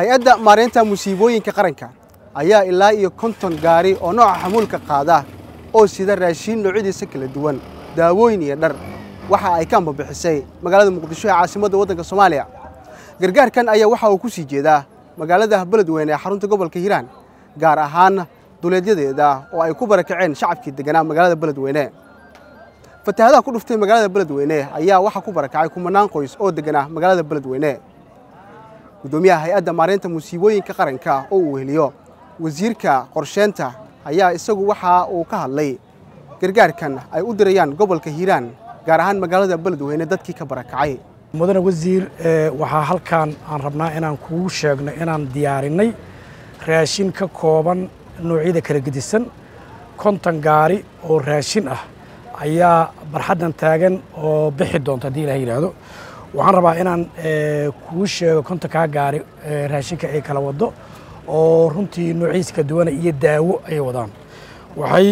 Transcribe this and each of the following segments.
hay-adda maaraynta musiibooyinka qaranka ayaa ilaa iyo konton gaari oo nooca xamuulka qaada oo sida raashiin noocyadiisa kala duwan daawooyin iyo dhar waxa ay ka ambabixisay magaalada muqdisho ee caasimadda waddanka soomaaliya gargaarkan ayaa waxa uu ku sii jeedaa magaalada beledweyne ee xarunta gobolka hiiraan gaar ahaan duleedyadeeda oo ay ku barakaceen shacabkii deganaa magaalada beledweyne fatahaadaha ku dhuftay magaalada beledweyne ayaa waxaa ku barakacay kumanaan qoys oo deganaa magaalada beledweyne guddoomiyaha hay-adda maaraynta musiibooyinka qaranka oo uu weheliyo wasiirka qorsheynta ayaa isagu waxa uu ka hadlay gargaarkan ay u dirayaan gobolka hiiraan gaar ahaan magaalada beledweyne dadkii ka barakacay mudane wasiir waxaa halkan aan rabnaa inaan kugu sheegno inaan diyaarinay raashin ka kooban noocyada kala gedisan konton gaari oo raashin ah ayaa barxaddan taagan oo bixi doonta haddii ilaah yidhaahdo waxaan rabaa inaan kuu sheego kontonkaa gaari raashinka ay kala wado oo runtii noociisa ka duwana iyo daawo ay wadaan waxay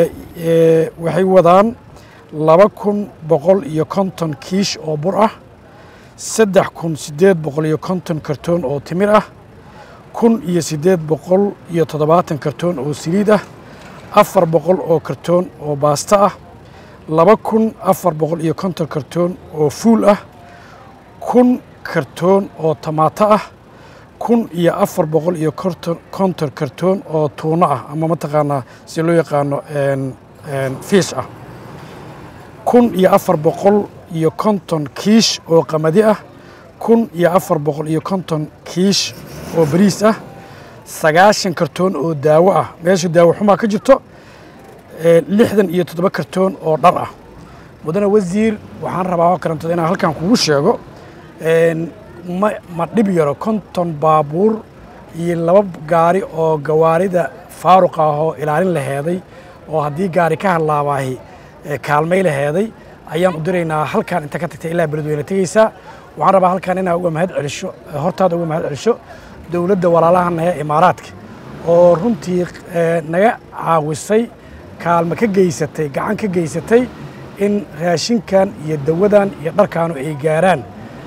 waxay wadaan laba kun boqol iyo konton kiish oo bur ah saddex kun siddeed boqol iyo konton kartoon oo timir ah kun iyo siddeed boqol iyo toddobaatan kartoon oo saliid ah afar boqol oo kartoon oo baasto ah laba kun afar boqol iyo konton kartoon oo fuul ah kun kartoon oo tamaato ah kun iyo afar boqol iyo konton kartoon oo tuuno ah ama mataqaanaa si loo yaqaano fiish ah kun iyo afar boqol iyo konton kiish oo qamadi ah kun iyo afar boqol iyo konton kiish oo bariis ah sagaashan kartoon oo daawo ah meesha daawo xumaa ka jirto lixdan iyo toddoba kartoon oo dhar ah mudane wasiir waxaan rabaa oo karantada inaan halkan kugu sheego ma ma dhib yaro konton baabuur iyo laba gaari oo gawaarida faaruqa ah oo ilaalin laheeday oo haddii gaari ka hadlaabaahi kaalmay laheeday ayaan u diraynaa halkan inta ka tagtay ilaa beledweyne tegeysaa waxaan rabaa halkan inaa uga mahad celisho hortaada uga mahad celisho dowladda walaalahana ee imaaraadka oo runtii naga caawisay kaalmo ka geysatay gacan ka geysatay in raashinkan iyo dawadan iyo dharkaanu ay gaaraan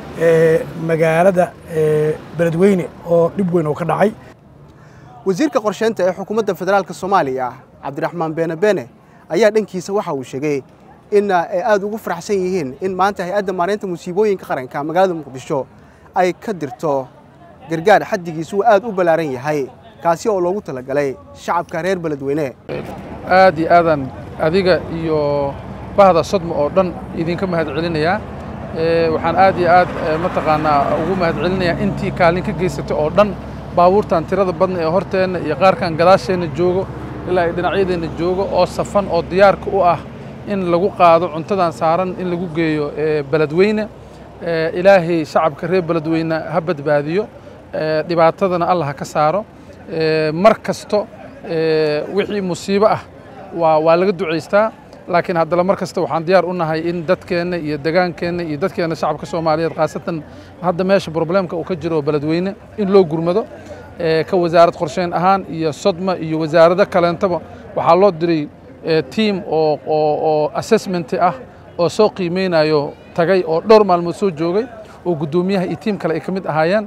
magaalada beledweyne oo dhib weyn oo ka dhacay wasiirka qorsheynta ee xukuumadda federaalka soomaaliya cabdiraxmaan beene beene ayaa dhankiisa waxa uu sheegay in ay aada ugu faraxsan yihiin in maanta hay-adda maaraynta musiibooyinka qaranka magaalada muqdisho ay ka dirto gargaar xaddigiisu uu aad u ballaaran yahay kaasi oo loogu talagalay shacabka reer beledweyne aad iyo aadaan adiga iyo bahda sodma oo dhan idinka mahad celinayaa waxaan aad iyo aad mataqaanaa ugu mahad celinayaa intii kaalin ka geysatay oo dhan baabuurtan tirada badna ee horteenna iyo qaarkan gadaasheenna joogo ilaa ay dhinacyadeenna joogo oo safan oo diyaarka u ah in lagu qaado cuntadan saaran in lagu geeyo beledweyne ilaahay shacabka reer beledweyne ha badbaadiyo dhibaatadana allah ha ka saaro mar kasto wixii musiibo ah waa waa laga ducaystaa laakiin haddana mar kasta waxaan diyaar u nahay in dadkeenna iyo degaankeenna iyo dadkeenna shacabka soomaaliyeed khaasatan hadda meesha probleemka uu ka jiro beledweyne in loo gurmado ka wasaarad qorsheyn ahaan iyo sodma iyo wasaarado kaleentaba waxaa loo diray tiam oo oo assessment ah oo soo qiimeynayo tagay oo dhowr maalmood soo joogay oo guddoomiyaha iyo tiim kale ay ka mid ahaayeen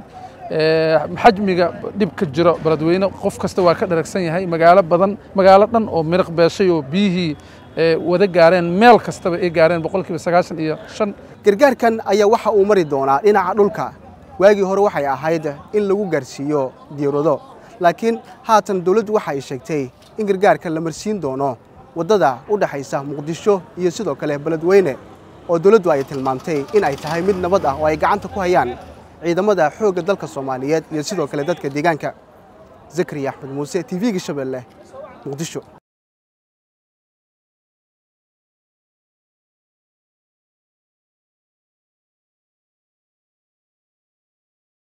xajmiga dhib ka jiro beledweyne qof kasta waa ka dharagsan yahay magaalo badan magaalo dhan oo miriq beeshay oo biyihii wada gaareen meel kastaba ay gaareen boqolkiiba sagaashan iyo shan gargaarkan ayaa waxa uu mari doonaa dhinaca dhulka waagii hore waxay ahayd in lagu gaarsiiyo diirado laakiin haatan dowladdu waxa ay sheegtay in gargaarkan la marsiin doono waddada u dhexaysa muqdisho iyo sidoo kale beledweyne oo dowladdu ay tilmaamtay in ay tahay mid nabad ah oo ay gacanta ku hayaan ciidamada xoogga dalka soomaaliyeed iyo sidoo kale dadka deegaanka zakariya axmed muuse t v-ga shabeelle muqdisho